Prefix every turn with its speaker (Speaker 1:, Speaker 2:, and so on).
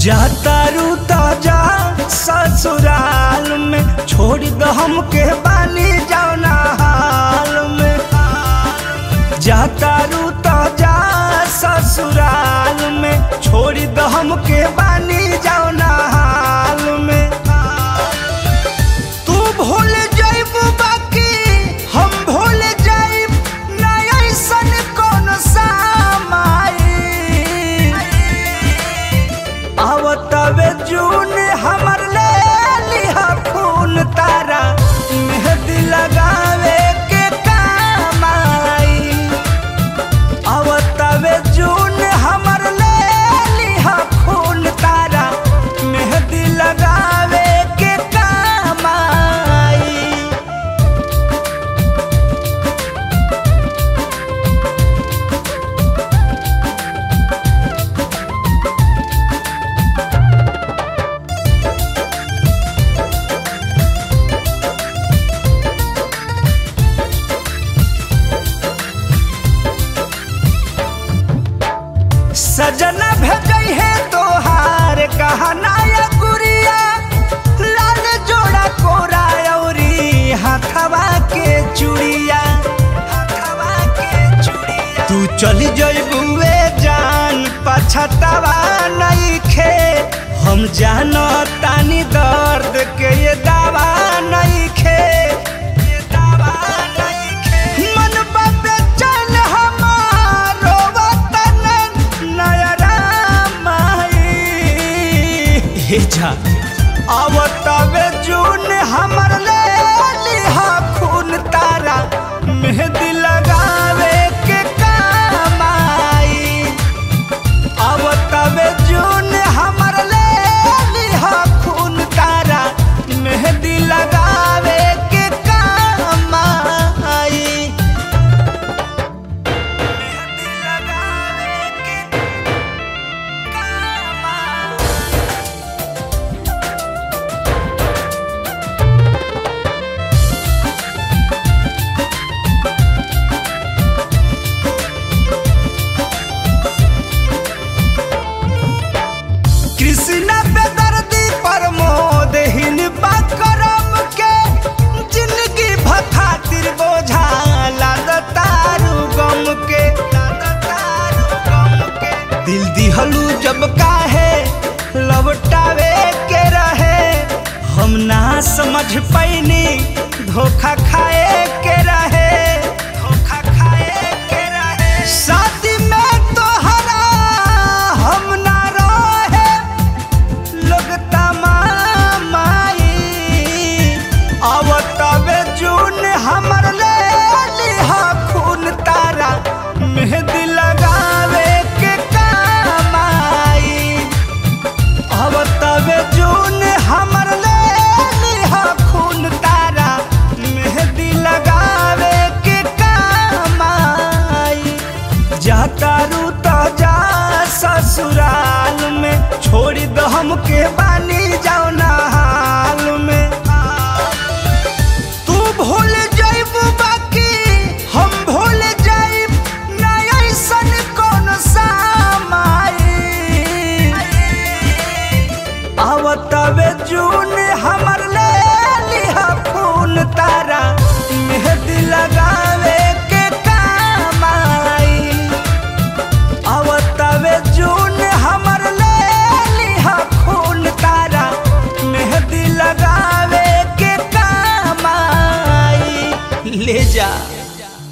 Speaker 1: जाता रूता जा ससुराल में छोड़ दो हमके बानी जाना हाल में जाता रूता जा ससुराल में छोड़ दो हमके बानी जाना हाल में तू भूल जाइब बाकी हम भूल जाइब ना ऐसन कौन सामाई आवतवे जून हमर ले लिहा खून तारा मेहंदी लगावे के काम आई आवतवे जून हमर ले लिहा खून तारा मेहंदी लगावे के काम आई सजना भेजई है तोहार कहना या गुड़िया लाल जोड़ा कोरा औरी हाथवा के चूड़िया हाथवा के चूड़िया तू चली जइबुए जान पछतावा नहीं खे हम जानो तानी दर्द के ये दावा नहीं खे ये दावा नहीं खे मन बाबे चल हमारो वतन नयरा माई हे जा आवतवे जून हमर ले लिहा खून तारा मेहंदी लगावे के काम आई आवतवे जून हमर ले लिहा खून तारा मेहंदी लगावे के काम आई मेहंदी लगावे के काम आई कृष्णा पे दर्दी प्रमोद हिन करम के जिंदगी भखातिर बोझा लादतारू गम के लादतारू गम के दिल दिहलू जब काहे लौटावे के रहे हम ना समझ पैनी धोखा खाए के रहे धोखा खाए के रहे शादी में तोहरा हम ना रहे लोग तमामाई आवतवे जून हमर ले लिहा खून तारा मेहंदी लगावे के काम आई आवतवे जून हमर ले लिहा खून तारा मेहंदी लगावे के काम आई जाता रूता जा ससुराल में छोड़ दो हमके बानी जाओ ना हाल में तू भूल जाइब बाकी हम भूल जाइब ना ऐसन कौन सामाई आवतवे जून हमर ले लिहा खून तारा मेहंदी लगावे